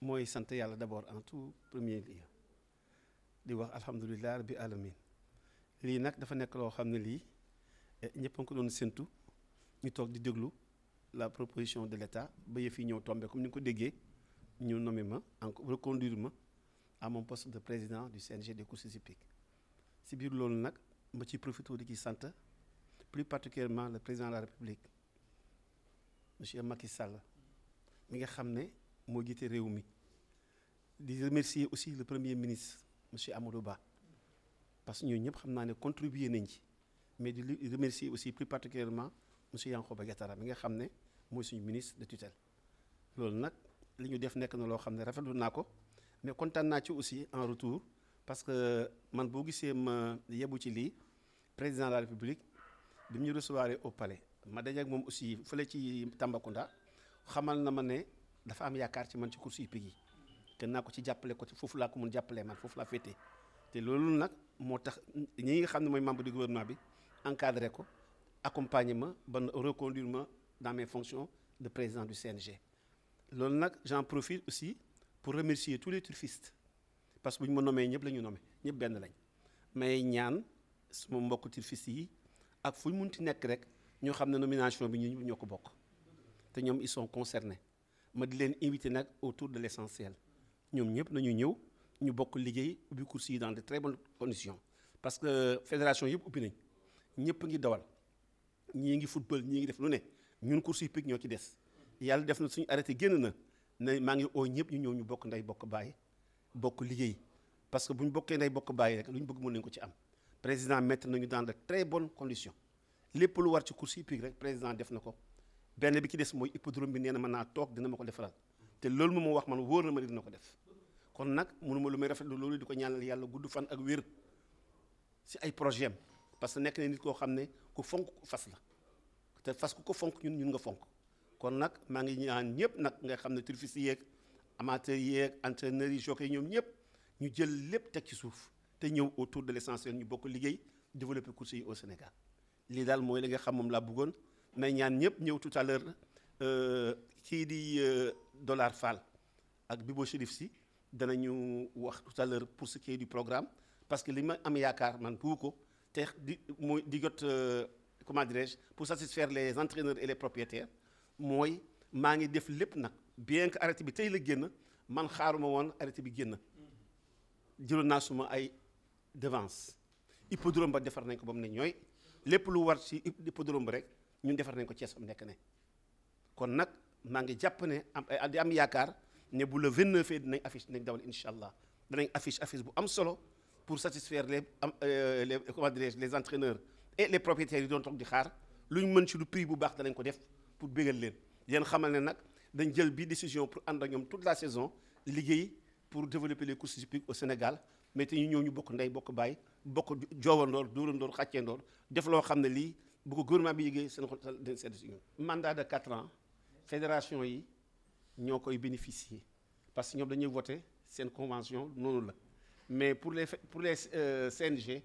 mooy sant yàlla d'abord en tout premier lieu di wax alhamdulilah rabbi alamin lii nag dafa nekk loo xam ne lii ñëpp a ngi ko doon séntu ñu toog di déglu la proposition de l'État ba yëf yi ñëw tombé comme ni nga ko déggee ñu nommé ma encore reconduire ma à mon poste de président du CNG des courses hippiques si biir loolu nag ma ci profité di ci sant plus particulièrement le président de la République monsieur Macky Sall mi nga xam ne moo jiite réew mi di remercier aussi le premier ministre monsieur Amadou Ba parce que ñooñu ñëpp xam naa ne contribuer nañ ci mais di remercier aussi plus particulièrement monsieur Yankhoba Diattara mi nga xam ne mooy suñu ministre de tutelle loolu nag li ñu def nekk na loo xam ne rafetlu naa ko mais kontaan naa ci aussi en retour parce que man boo gisee ma yebu ci lii président de la république bi mu ñu recevoir au palais ma daje ak moom aussi fële ci Tambacounda xamal na ma ne dafa am yaakaar ci man ci course hippique yi te naa ko ci jàppale ko ci foofu laa ko mun jàppalee man foofu laa féetee te loolu nag moo tax ñi nga xam ne mooy membre du gouvernement bi encadré ko accompagner ma ba reconduire ma dans mes fonctions de président du CNG loolu nag j'en profite aussi pour remercier tous les turfistes parce que bu ñu ma nommé ñëpp la ñu nommé ñëpp benn lañ may ñaan suma mbokk turfistes yi ak fu ñu munti nekk rek ñoo xam ne nomination bi ñu ñoo ko bokk te ñoom ils sont concernés ma di leen invité nag autour de l'essentiel ñoom ñëpp nañu ñëw ñu bokk liggéey ubbi course yi dans de très bonnes conditions parce que fédération yëpp ubbi nañ ñëpp ngi dawal ñii ngi football ñii ngi def lu ne ñun course hippique ñoo ci des yàlla def na suñu arrêté génn na ne maa ngi oo ñëpp ñu ñëw ñu bokk ndey bokk bàyyi bokk liggéey parce que bu ñu bokkee ndey bokk bàyyi rek lu ñu bëgg mën nañu ko ci am président mettre nañu dans de très bonnes conditions lépp lu war ci course hippique rek président def na ko benn bi ci des mooy hippodrome bi nee na mën naa toog dina ma ko defaral te loolu moom moo wax man wóor na ma dina ko def kon nag mënuma lu may rafetlu loolu di ko ñaanal yàlla gudd fan ak wér si ay projet am parce que nekk na nit koo xam ne ku fonk fas la te fas ku ko fonk ñun ñun nga fonk kon nag maa ngi ñaan ñëpp nag nga xam ne turfistes yeeg amateurs yeeg entraîneurs yi jockeys ñoom ñëpp ñu jël lépp teg ci suuf te ñëw autour de l'essentiel ñu bokk liggéey développer course yi au Sénégal lii daal mooy li nga xam moom laa bëggoon may ñaan ñëpp ñëw tout à l'heure kii di Dollar Fall ak Bibo Chérif si danañu wax tout à l'heure pour ce qui est du programme parce que li ma am yaakaar man bu ko te di mooy di jot comment dirais-je pour satisfaire les entraîneurs et les propriétaires mooy maa ngi def lépp nag bien que arrêté bi tey la génn man xaaruma woon arrêté bi génn jëloon naa suma ay devance hippodrome ba defar nañ ko ba mu ne ñooy lépp lu war ci hippodrome ba rek ñun defar nañ ko Thiès am nekk ne kon nag maa ngi jàpp ne am di am yaakaar ne bu le 29 fee dinañ affiche dinañ dawal incha allah danañ affiche affiche bu am solo pour satisfaire les am les comment dirais-je les entraîneurs et les propriétaires yi doon toog di xaar lu ñu mën ci lu prix bu baax danañ ko def pour bégal leen yéen xamal ne nag dañ jël bi décision pour ànd ak ñoom toute la saison liggéey pour développer les courses hippiques au Sénégal mais te ñu ñëw ñu bokk ndey bokk baay bokk joowandoor dóorandoor xàcceendoor def loo xam ne lii bu ko gouvernement bi yëgee seen xol dañ sedd si ñun mandat de quatre ans fédération yi ñoo koy bénéficier parce que ñoom dañuy voter seen convention noonu la mais pour les pour les CNG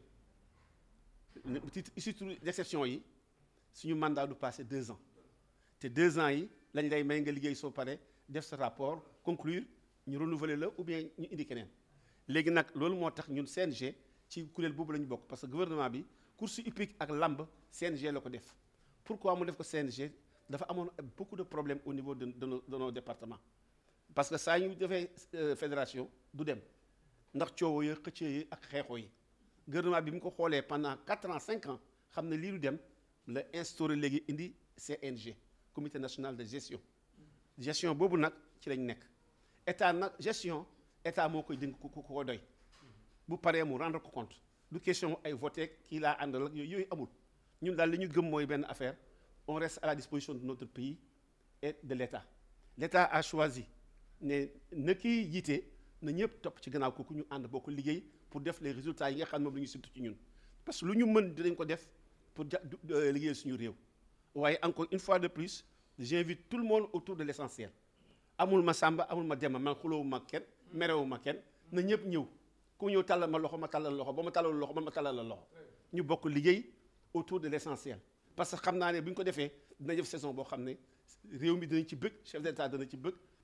titre d'exception yi suñu mandat du passé deux ans te deux ans yi lañ lay may nga liggéey soo pare def sa rapport conclure ñu renouveler la ou bien ñu indi keneen léegi nag loolu moo tax ñun CNG ci kuréel boobu la ñu bokk parce que gouvernement bi course hippique ak lamb CNG la ko def pourquoi mu def ko CNG dafa amoon beaucoup de problèmes au niveau de de nos de nos départements parce que saa ñu defee fédération du dem ndax coowoo yi xëccee yi ak xeexoo yi gouvernement bi mu ko xoolee pendant quatre ans cinq ans xam ne lii du dem la instauré léegi indi CNG comité national de gestion gestion boobu nag ci lañ nekk état nag gestion état moo koy dénk ku ko doy bu paree mu rendre ko compte du question ay voté kii laa àndal ak yooyu amul ñun daal li ñu gëm mooy benn affaire on reste à la disposition de notre pays et de l'état l'état a choisi ne na kii jiite na ñëpp topp ci gannaaw kooku ñu ànd boo ko liggéey pour def les résultats yi nga xam ne moom la ñu surtout ci ñun parce que lu ñu mën dinañ ko def pour ja liggéeyal suñu réew waaye encore une fois de plus j'invite tout le monde autour de l'essentiel amul ma sàmba amul ma demba man xulóowu ma kenn merewu ma kenn na ñëpp ñëw ku ñëw tàllal ma loxo ma tàllal loxo ba ma tàllal loxo man ma tàllal la loxo ñu bokk liggéey autour de l'essentiel parce que xam naa ne bu ñu ko defee dina def saison boo xam ne réew mi dinañ ci bëgg chef d'état dana ci bëgg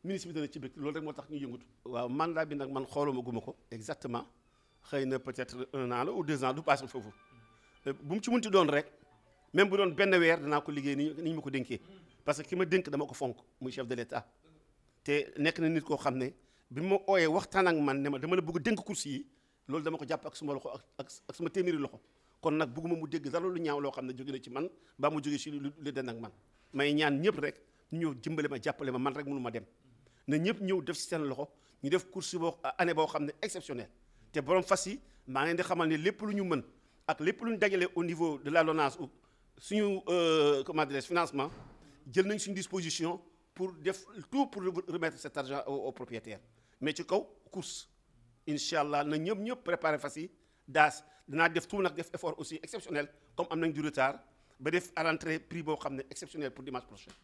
ministre bi dana ci bëgg loolu rek moo tax ñu yëngatu. waaw mandat bi nag man xooluma guma ko exactement xëy na peut-être un an la ou deux ans du passé foofu bu mu ci munti doon rek même bu doon benn weer danaa ko liggéey ni ñu ma ko dénkee parce que ki ma dénk dama ko fonk muy chef de l'État te nekk na nit koo xam ne bi ma ooyee waxtaan ak man ne ma dama la bëgg dénk course yi loolu dama ko jàpp ak suma loxo ak ak suma téeméeri loxo kon nag bëgguma mu dégg dara lu ñaaw loo xam ne jóge na ci man ba mu jóge ci lu lu den ak man may ñaan ñëpp rek ñu ñëw jëmbale ma jàppale ma man rek mënu ma dem na ñëpp ñëw def ci seen loxo ñu def course boo année boo xam ne exceptionnelle te borom fas yi maa ngi leen di xamal ne lépp lu ñu mën ak lépp lu ñu dajale au niveau de la LONASE ou suñu comment dirais financement jël nañ suñu disposition pour def tout pour remettre cet argent au propriétaire mais ci kaw course incha allah na ñëpp ñëpp préparer fas yi daas dinaa def tout nag def effort aussi exceptionnel comme am nañ du retard ba def à l'entrée prix boo xam ne exceptionnel pour dimanche prochain